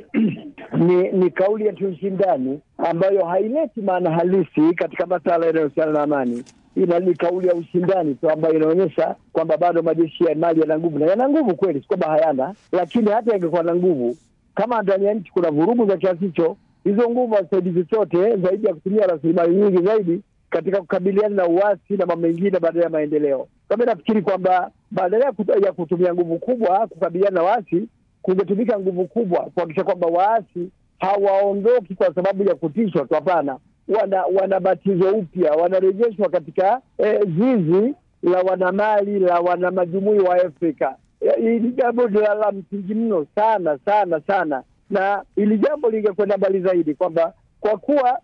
ni ni kauli ya kiushindani ambayo haileti maana halisi katika masuala yanayohusiana na amani. Ina ni kauli ya ushindani tu ambayo inaonyesha kwamba bado majeshi ya Mali yana nguvu, na yana nguvu kweli, si kwamba hayana, lakini hata yangekuwa na nguvu, kama ndani ya nchi kuna vurugu za kiasi hicho, hizo nguvu hazisaidi chochote zaidi ya kutumia rasilimali nyingi zaidi katika kukabiliana na uasi na mambo mengine badala ya maendeleo. Kama nafikiri kwamba badala ya kutumia nguvu kubwa kukabiliana na waasi, kungetumika nguvu kubwa kuhakikisha kwamba waasi hawaondoki kwa sababu ya kutishwa tu. Hapana, wana wanabatizwa upya, wanarejeshwa katika eh, zizi la wanamali la wanamajumui wa Afrika. Hili jambo la, la msingi mno sana sana sana, na hili jambo lingekwenda mbali zaidi kwamba kwa kuwa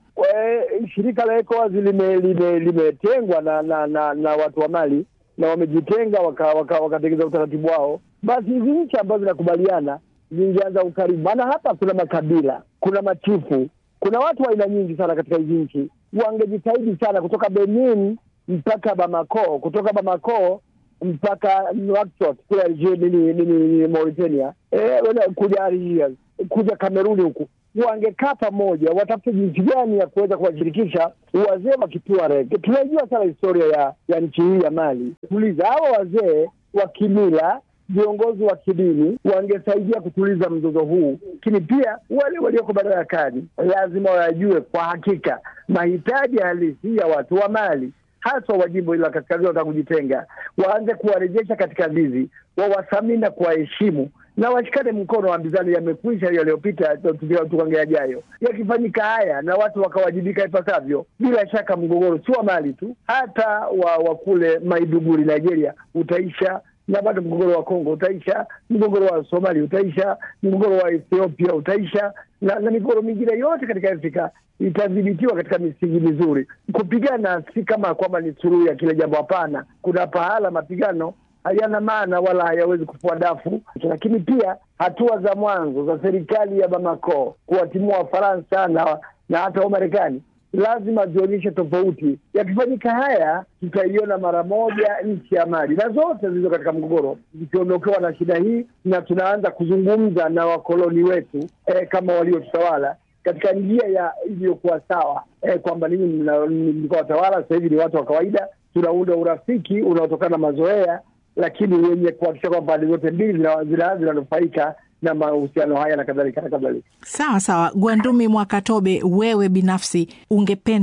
e, shirika la ECOWAS limetengwa lime, lime na, na, na, na watu wa Mali na wamejitenga wakatengeza waka, waka utaratibu wao, basi hizi nchi ambazo zinakubaliana zingeanza ukaribu. Maana hapa kuna makabila, kuna machifu, kuna watu wa aina nyingi sana katika hizi nchi. Wangejitahidi sana kutoka Benin mpaka Bamako, kutoka Bamako mpaka Nouakchott kule nini Mauritania, e, kuja Algiers, kuja Kameruni huku wangekaa pamoja, watafute jinsi gani ya kuweza kuwashirikisha wazee wa Kituareg. Tunaijua sana historia ya ya nchi hii ya Mali. Tuliza hawa wazee wa kimila, viongozi wa kidini wangesaidia kutuliza mzozo huu, lakini pia wale walioko madarakani lazima wayajue kwa hakika mahitaji halisi ya watu wa Mali haswa wa jimbo hili la kaskazini wanataka kujitenga, waanze kuwarejesha katika zizi, wawathamini na kuwaheshimu na washikane mkono. Ambizano yamekwisha yaliyopita, tukange yajayo. Yakifanyika haya na watu wakawajibika ipasavyo, bila shaka mgogoro si wa Mali tu, hata wa, wa kule Maiduguri Nigeria utaisha na bado mgogoro wa Kongo utaisha, mgogoro wa Somalia utaisha, mgogoro wa Ethiopia utaisha, na, na migogoro mingine yote katika Afrika itadhibitiwa katika misingi mizuri. Kupigana si kama kwamba ni suluhu ya kila jambo, hapana. Kuna pahala mapigano hayana maana wala hayawezi kufua dafu, lakini pia hatua za mwanzo za serikali ya Bamako kuwatimua Wafaransa na, na hata Wamarekani lazima zionyeshe tofauti. Yakifanyika haya, tutaiona mara moja nchi ya Mali na zote zilizo katika mgogoro zikiondokewa na shida hii, na tunaanza kuzungumza na wakoloni wetu eh, kama waliotutawala katika njia ya iliyokuwa sawa eh, kwamba ninyi mlikuwa watawala, sasa hivi ni watu wa kawaida. Tunaunda urafiki unaotokana na mazoea, lakini wenye kuhakikisha kwamba pande zote mbili zinanufaika na mahusiano haya na kadhalika na kadhalika. Sawa sawa. Gwandumi Mwakatobe, wewe binafsi ungependa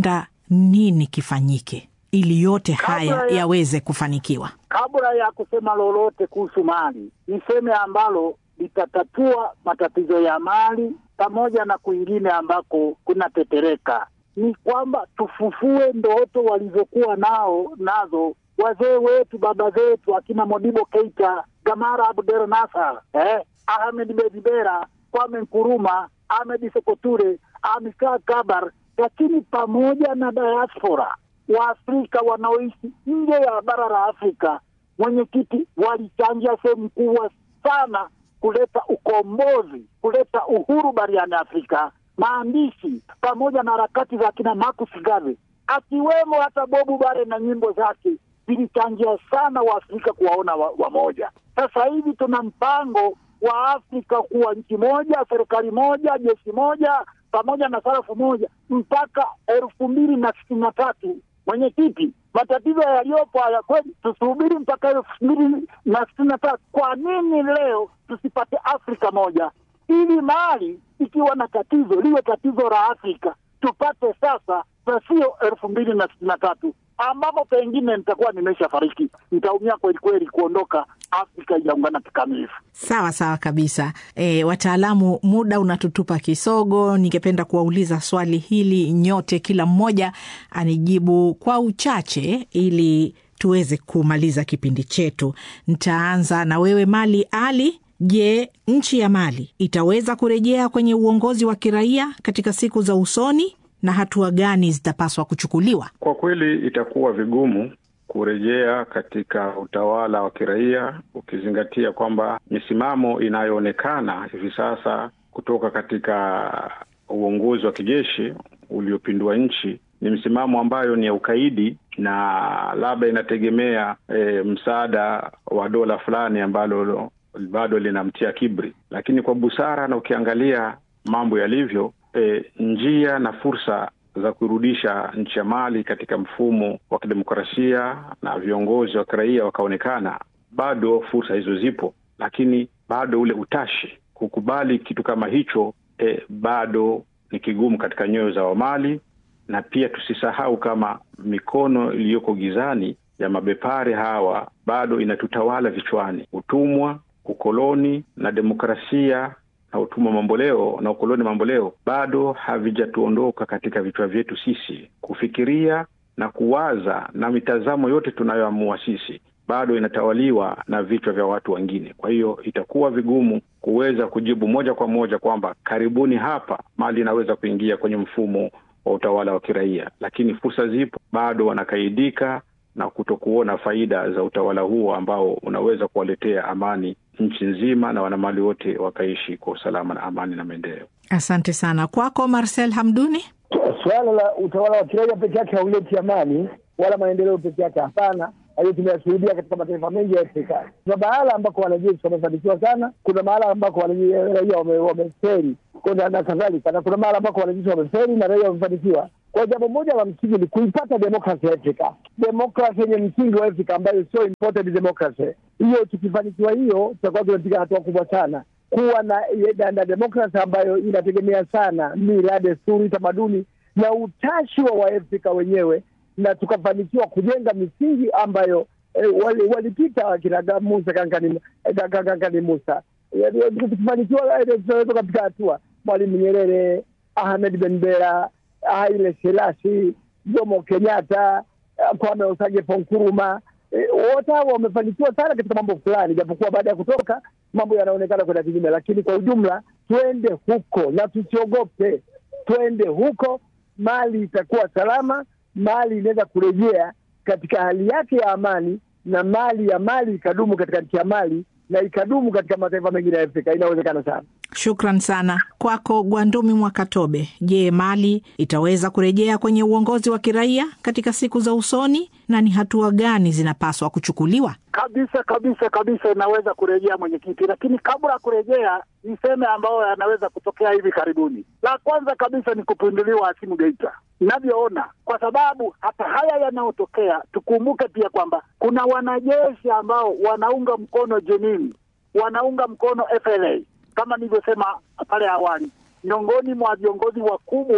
nini kifanyike ili yote haya Kabla ya- yaweze kufanikiwa? Kabla ya kusema lolote kuhusu Mali, niseme ambalo litatatua matatizo ya Mali pamoja na kwingine ambako kunatetereka, ni kwamba tufufue ndoto walizokuwa nao nazo wazee wetu, baba zetu, akina Modibo Keita, Gamara Abdel Nasser, eh, Ahmed Bedibera, Kwame Nkuruma, Ahmed Sekoture, Amilcar Cabral, lakini pamoja na diaspora Waafrika wanaoishi nje ya bara la Afrika, mwenyekiti, walichangia sehemu kubwa sana kuleta ukombozi, kuleta uhuru barani Afrika. Maandishi pamoja na harakati za kina Marcus Garvey, akiwemo hata Bobu Bare na nyimbo zake zilichangia sana Waafrika kuwaona wa- wamoja. Sasa hivi tuna mpango wa Afrika kuwa nchi moja, serikali moja, jeshi moja, pamoja na sarafu moja mpaka elfu mbili na sitini na tatu. Mwenyekiti, matatizo yaliyopo haya kweli, tusubiri mpaka elfu mbili na sitini na tatu. Kwa nini leo tusipate Afrika moja, ili Mali ikiwa na tatizo liwe tatizo la Afrika tupate sasa, na sio elfu mbili na sitini na tatu ambapo pengine nitakuwa nimesha fariki, nitaumia kweli kweli kuondoka Afrika ijaungana kikamilifu. Sawa sawa kabisa. E, wataalamu, muda unatutupa kisogo. Ningependa kuwauliza swali hili nyote, kila mmoja anijibu kwa uchache ili tuweze kumaliza kipindi chetu. Nitaanza na wewe Mali Ali. Je, nchi ya Mali itaweza kurejea kwenye uongozi wa kiraia katika siku za usoni na hatua gani zitapaswa kuchukuliwa? Kwa kweli itakuwa vigumu kurejea katika utawala wa kiraia ukizingatia kwamba misimamo inayoonekana hivi sasa kutoka katika uongozi wa kijeshi uliopindua nchi ni msimamo ambayo ni ya ukaidi na labda inategemea e, msaada wa dola fulani ambalo bado linamtia kibri, lakini kwa busara na ukiangalia mambo yalivyo, e, njia na fursa za kurudisha nchi ya Mali katika mfumo wa kidemokrasia na viongozi wa kiraia wakaonekana, bado fursa hizo zipo, lakini bado ule utashi kukubali kitu kama hicho e, bado ni kigumu katika nyoyo za Wamali, na pia tusisahau kama mikono iliyoko gizani ya mabepari hawa bado inatutawala vichwani. Utumwa, ukoloni na demokrasia na utumwa mamboleo na ukoloni mamboleo bado havijatuondoka katika vichwa vyetu sisi. Kufikiria na kuwaza na mitazamo yote tunayoamua sisi bado inatawaliwa na vichwa vya watu wengine. Kwa hiyo itakuwa vigumu kuweza kujibu moja kwa moja kwamba karibuni hapa Mali inaweza kuingia kwenye mfumo wa utawala wa kiraia, lakini fursa zipo, bado wanakaidika na kutokuona faida za utawala huo ambao unaweza kuwaletea amani nchi nzima na wanamali wote wakaishi kwa usalama na amani na maendeleo. Asante sana. Kwako Marcel Hamduni. Suala la utawala wa kiraia peke yake hauleti amani wala maendeleo peke yake, hapana. Hayo tumeyashuhudia katika mataifa mengi ya Afrika. Kuna mahala ambako wanajeshi wamefanikiwa sana, kuna mahala ambako raia wameferi na kadhalika, na kuna mahala ambako wanajeshi wameferi na raia wamefanikiwa. Kwa jambo moja la msingi ni kuipata demokrasi ya Afrika, demokrasi yenye msingi wa Afrika ambayo sio imported democracy. Hiyo tukifanikiwa hiyo, tutakuwa tumepiga hatua kubwa sana kuwa na, na, na demokrasi ambayo inategemea sana mila, desturi, tamaduni na utashi wa Waafrika wenyewe, na tukafanikiwa kujenga misingi ambayo eh, walipita wali wakina Musa Kankani, Kankani Musa. Tukifanikiwa tunaweza kapiga hatua Mwalimu Nyerere, Ahmed Ben Bella, Haile Selassie, Jomo Kenyatta, Kwame Osagyefo Nkrumah wote hao wamefanikiwa sana katika mambo fulani, japokuwa baada ya kutoka mambo yanaonekana kwenda kinyume, lakini kwa ujumla twende huko na tusiogope, twende huko. Mali itakuwa salama, Mali inaweza kurejea katika hali yake ya amani, na mali ya Mali ikadumu katika nchi ya Mali na ikadumu katika mataifa mengine ya Afrika. Inawezekana sana. Shukran sana kwako Gwandumi Mwakatobe. Je, Mali itaweza kurejea kwenye uongozi wa kiraia katika siku za usoni na ni hatua gani zinapaswa kuchukuliwa? Kabisa kabisa kabisa, inaweza kurejea mwenyekiti, lakini kabla ya kurejea niseme ambayo yanaweza kutokea hivi karibuni. La kwanza kabisa ni kupinduliwa Asimu Geita inavyoona, kwa sababu hata haya yanayotokea, tukumbuke pia kwamba kuna wanajeshi ambao wanaunga mkono Jenin, wanaunga mkono FLA kama nilivyosema pale awali, miongoni mwa viongozi wakubwa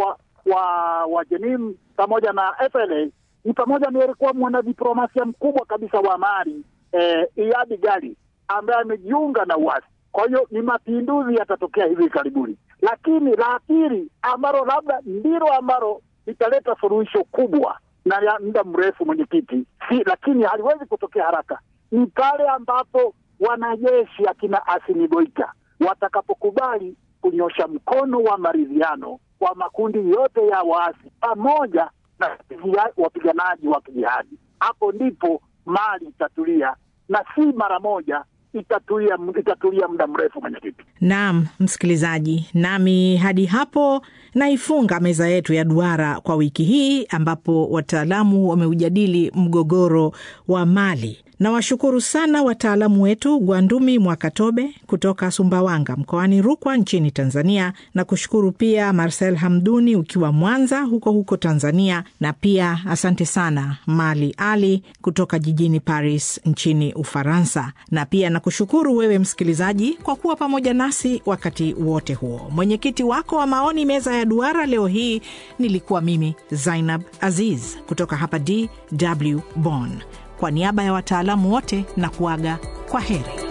wa wa Jenim pamoja na FLA ni pamoja na alikuwa mwanadiplomasia mkubwa kabisa wa Mali eh, Iyadi Gali ambaye amejiunga na uasi. Kwa hiyo ni mapinduzi yatatokea hivi karibuni, lakini la pili ambalo labda ndilo ambalo litaleta suluhisho kubwa na ya muda mrefu, mwenyekiti, si lakini haliwezi kutokea haraka, ni pale ambapo wanajeshi akina Asimi Goita watakapokubali kunyosha mkono wa maridhiano kwa makundi yote ya waasi pamoja na wapiganaji wa kijihadi. Hapo ndipo Mali itatulia na si mara moja itatulia, itatulia muda mrefu mwenyekiti. Naam, msikilizaji, nami hadi hapo naifunga meza yetu ya duara kwa wiki hii, ambapo wataalamu wameujadili mgogoro wa Mali. Nawashukuru sana wataalamu wetu Gwandumi Mwakatobe kutoka Sumbawanga mkoani Rukwa nchini Tanzania, na kushukuru pia Marcel Hamduni ukiwa Mwanza huko huko Tanzania, na pia asante sana Mali Ali kutoka jijini Paris nchini Ufaransa, na pia nakushukuru wewe msikilizaji kwa kuwa pamoja nasi wakati wote huo. Mwenyekiti wako wa maoni meza ya duara leo hii nilikuwa mimi Zainab Aziz kutoka hapa DW Bonn. Kwa niaba ya wataalamu wote na kuaga kwa heri.